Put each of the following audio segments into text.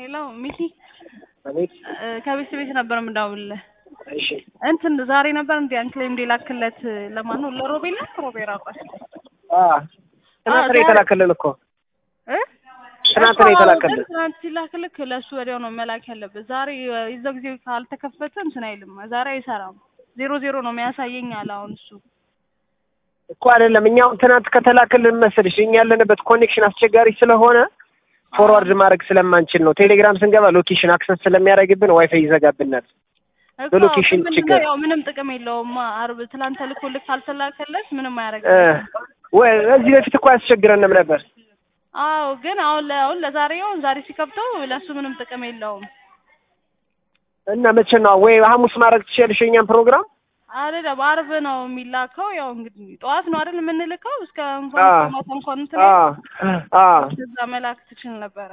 ሄሎ ሚኪ አቤት። እ ከቤት ቤት ነበር የምደውልልህ። እሺ እንትን ዛሬ ነበር እንዲ አንክሌም ላክለት ለማን ነው? ለሮቤል ነው ሮቤል አውቃል አ ትናንት ነው የተላከልን እኮ እ ትናንት ነው የተላከልን። ትናንት ሲላክልክ ለእሱ ወዲያው ነው መላክ ያለበት። ዛሬ የዛው ጊዜ ካልተከፈተ እንትን አይልም። ዛሬ አይሰራም። ዜሮ ዜሮ ነው የሚያሳየኝ አለ አሁን እሱ እኮ አይደለም እኛው ትናንት ከተላከልን መሰልሽ እኛ ያለንበት ኮኔክሽን አስቸጋሪ ስለሆነ ፎርዋርድ ማድረግ ስለማንችል ነው። ቴሌግራም ስንገባ ሎኬሽን አክሰስ ስለሚያደርግብን ዋይፋይ ይዘጋብናል። እኮ በሎኬሽን ምንድነው ችግር ያው ምንም ጥቅም የለውም። አርብ ትላንት ተልኮልክ ካልተላከለት ምንም እ አያደርግም። ወይ እዚህ በፊት እኮ አያስቸግረንም ነበር። አዎ ግን አሁን ለ- አሁን ለዛሬ አሁን ዛሬ ሲከብተው ለሱ ምንም ጥቅም የለውም። እና መቼ ነው ወይ ሐሙስ ማድረግ ትችያለሽ የእኛን ፕሮግራም? አይደለም አርብ ነው የሚላከው። ያው እንግዲህ ጠዋት ነው አይደል የምንልከው እስከ እንኳን አዎ። እስከ ማታ እንኳን እንትን አ አ እዛ መላክ ትችል ነበረ።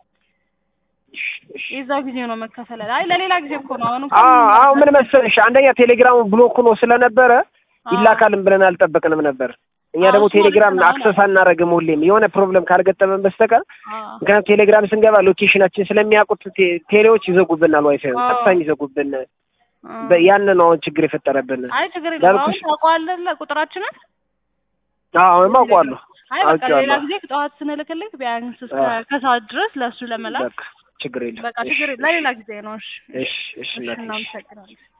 የዛው ጊዜ ነው መከፈል። አይ ለሌላ ጊዜ እኮ ነው። አሁን አ እንኳን አሁን ምን መሰለሽ አንደኛ ቴሌግራሙ ብሎክ ሆኖ ስለነበረ ይላካልን ብለን አልጠበቅንም ነበር። እኛ አዎ፣ ደግሞ እሱ ማለት ቴሌግራም ነው። አክሰስ አናደርግም ሁሌም የሆነ ፕሮብለም ካልገጠመን በስተቀር አዎ ምክንያቱም ቴሌግራም ስንገባ ሎኬሽናችን ስለሚያውቁት ቴ- ቴሌዎች ይዘጉብናል፣ ዋይፋይ አዎ። ቀጥታ የሚዘጉብን አዎ። በ- ያንን ነው አሁን ችግር የፈጠረብን። አይ ችግር የለውም። አሁን እንዳልኩሽ ታውቀዋለህ ቁጥራችንን። አሁን አውቀዋለሁ አይ በቃ ሌላ አውቄዋለሁ። ጊዜ ጠዋት ስንልክልክ ቢያንስ እስከ አዎ። ከሰዓት ድረስ ለእሱ ለመላክ በቃ ችግር የለም። በቃ ችግር የለም። ለሌላ ጊዜ ነው። እሺ እሺ እሺ እሺ እናትሽ እናመሰግናለን።